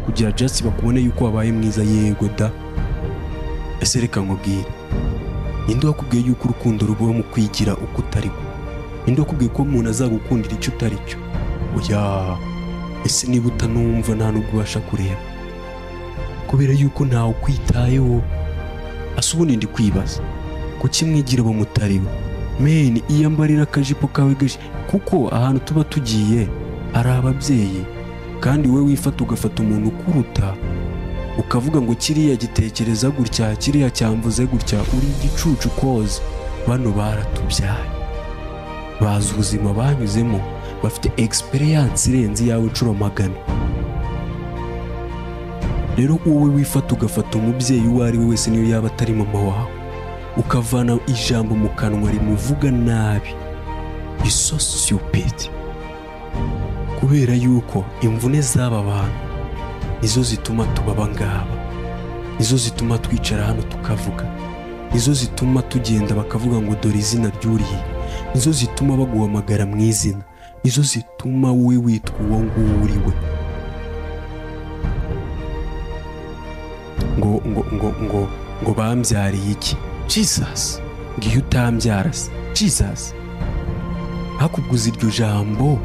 kugira just bakubone yuko wabaye mwiza yego da ese reka nkubwire ninde wakubwiye yuko urukundo rubaho mu kwigira uko utari we ninde wakubwiye ko umuntu azagukundira icyo utari cyo oya ese niba utanumva nta nubwo ubasha kureba kubera yuko ntawe ukwitayeho asa ubundi ndi kwibaza kuki mwigira abo mutari we meni iyambarira akajipo kawe gashi kuko ahantu tuba tugiye hari ababyeyi kandi wowe wifata ugafata umuntu ukuruta ukavuga ngo kiriya gitekereza gutya kiriya cyamvuze gutya uri igicucu koze bano baratubyaye bazi ubuzima banyuzemo bafite egisperiyanse irenze iyawe inshuro magana rero wowe wifata ugafata umubyeyi uwo ari we wese niyo yaba atari mama wawe ukavana ijambo mu kanwa rimuvuga nabi iso sosiyopedi kubera yuko imvune z'aba bantu nizo zituma tuba abangaba nizo zituma twicara hano tukavuga nizo zituma tugenda bakavuga ngo dore izina ry'uriya nizo zituma baguhamagara mu izina nizo zituma wowe witwa uwo nguwo uri we ngo ngo ngo ngo ngo bambyariye iki jesus ngiyo utambyara se jesus hakubguza iryo jambo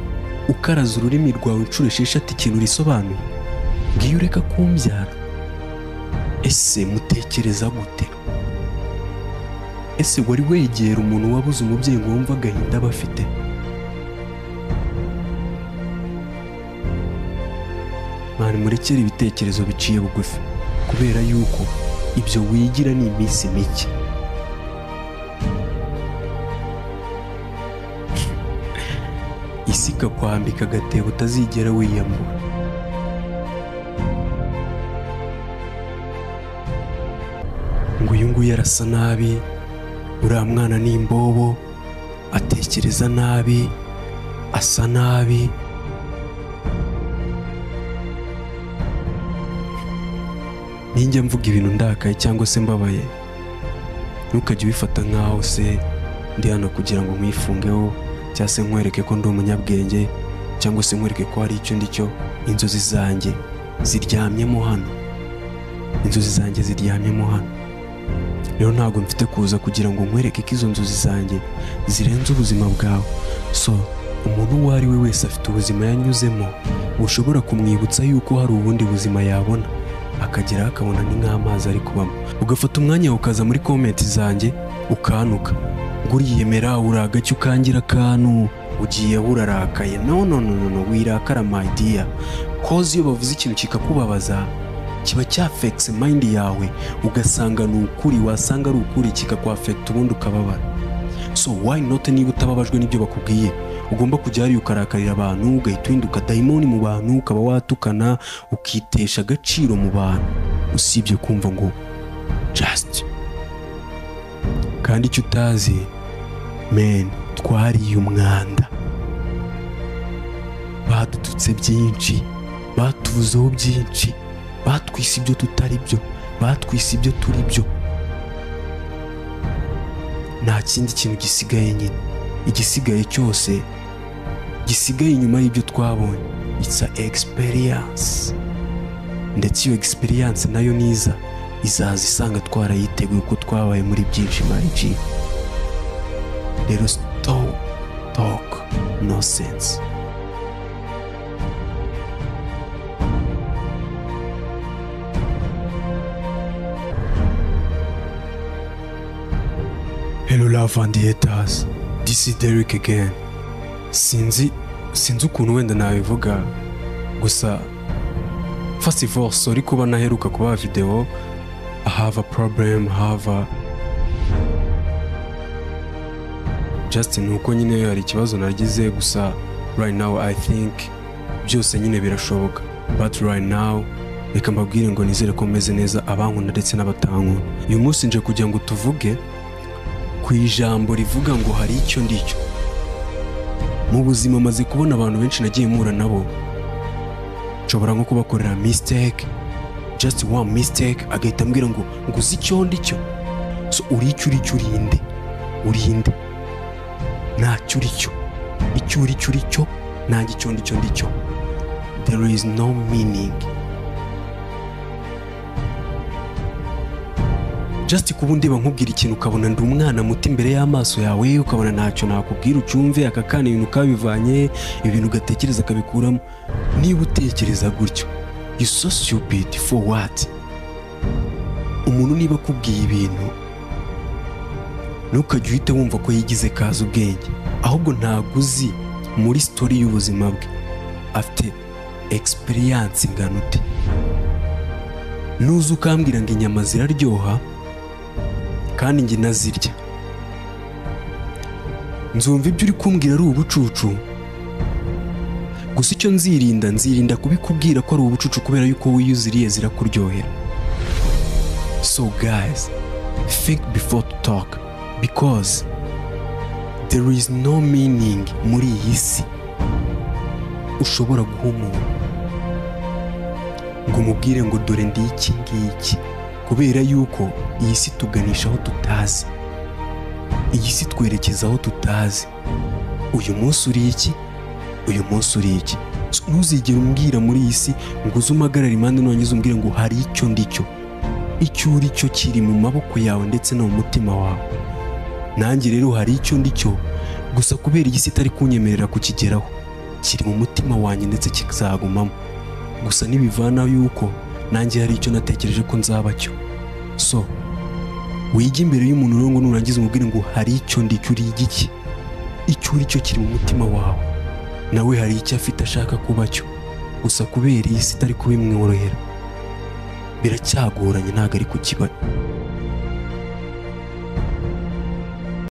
ukaraza ururimi rwawe inshuro esheshatu ikintu risobanuye ngiyo ureka kumbyara ese mutekereza gute ese wari wegera umuntu wabuze umubyeyi ngo wumve agahinda aba afite mwana murekere ibitekerezo biciye bugufi kubera yuko ibyo wigira ni iminsi mike isi ikakwambika agatebo utazigera wiyambura ngo uyu nguyu arasa nabi uriya mwana ni imbobo atekereza nabi asa nabi ninjya mvuga ibintu ndakaye cyangwa se mbabaye ntukajye ubifata nkaho se ndi hano kugira ngo mwifungeho cyangwa se nkwereke ko ndi umunyabwenge cyangwa se nkwereke ko hari icyo ndi cyo inzozi zanjye ziryamyemo hano inzozi zanjye ziryamyemo hano rero ntabwo mfite kuza kugira ngo nkwereke ko izo nzozi zanjye zirenze ubuzima bwawe so umuntu uwo ari we wese afite ubuzima yanyuzemo bushobora kumwibutsa yuko hari ubundi buzima yabona akageraho akabona ni nk'amazi ari kubamo ugafata umwanya ukaza muri komenti zanjye ukantuka ngo uriyemera uragacye ukangira akantu ugiye urarakaye no no no no no wirakara my dear koze iyo bavuze ikintu kikakubabaza kiba cyafekise mayindi yawe ugasanga ni ukuri wasanga ari ukuri kikakwafekita ubundi ukababara so why not niba utababajwe n'ibyo bakubwiye ugomba kujya hariya ukarakarira abantu ugahita uhinduka dayimoni mu bantu ukaba watukana ukitesha agaciro mu bantu usibye kumva ngo just kandi icyo utazi men twariye umwanda badututse byinshi batuvuzeho byinshi batwise ibyo tutari byo batwise ibyo turi byo nta kindi kintu gisigaye nyine igisigaye cyose gisigaye inyuma y'ibyo twabonye itsa egisperiyanse ndetse iyo egisperiyanse nayo niza izaza isanga twarayiteguye uko twabaye muri byinshi mariji rero sitopu toke no sense Hello love and haters. This is Derek again. Sinzi sinzi ukuntu wenda nabivuga gusa first of all sorry kuba naheruka kuba video I have a problem I have a just nuko nyine hari ikibazo nagize gusa right now I think byose nyine birashoboka but right now reka mbabwire ngo nizere ko meze neza abankunda ndetse n'abatankunda uyu munsi nje kugira ngo tuvuge ku ijambo rivuga ngo hari icyo ndicyo mu buzima maze kubona abantu benshi nagiye mpura nabo nshobora nko kubakorera mistake just one mistake agahita ambwira ngo ngo uzi icyo ndicyo so uri icyo uri cyo urinde urinde ntacyo uri cyo icyo uri cyo uri cyo nta gicyo ndicyo ndicyo there is no meaning jasite kuba undeba nkubwira ikintu ukabona ndi umwana muto imbere y'amaso yawe ukabona ntacyo nakubwira ucumve aka kana ibintu kabivanye ibintu ugatekereza akabikuramo niba utekereza gutyo you so stupid for what umuntu niba akubwiye ibintu ntukajye uhita wumva ko yigize kazi ubwenge ahubwo ntabwo uzi muri sitori y'ubuzima bwe afite egisipiriyanse ingana ute nuza ukambwira ngo inyama ziraryoha kandi njye nazirya nzumva ibyo uri kumbwira ari ubucucu gusa icyo nzirinda nzirinda kubikubwira ko ari ubucucu kubera yuko iyo uziriye zirakuryohera so guys think before to talk because there is no meaning muri iyi si ushobora guha umuntu ngo umubwire ngo dore ndi iki ngiki kubera yuko iyi si tuganisha aho tutazi iyi si twerekeza aho tutazi uyu munsi uri iki uyu munsi uri iki ntuzigere umbwira muri iyi si ngo uze umpagarare impande nongezo umbwire ngo hari icyo ndicyo icyo uri cyo kiri mu maboko yawe ndetse no mu mutima wawe nanjye rero hari icyo ndicyo gusa kubera iyi si itari kunyemerera kukigeraho kiri mu mutima wanjye ndetse kizagumamo gusa nibivana yuko nanjye hari icyo natekereje ko nzaba cyo so wige imbere y'umuntu rero ngo nurangiza umubwire ngo hari icyo ndicyo uri igiki icyo uri cyo kiri mu mutima wawe nawe hari icyo afite ashaka kuba cyo gusa kubera iyi si itari kubimworohera biracyagoranye ntabwo ari kukibona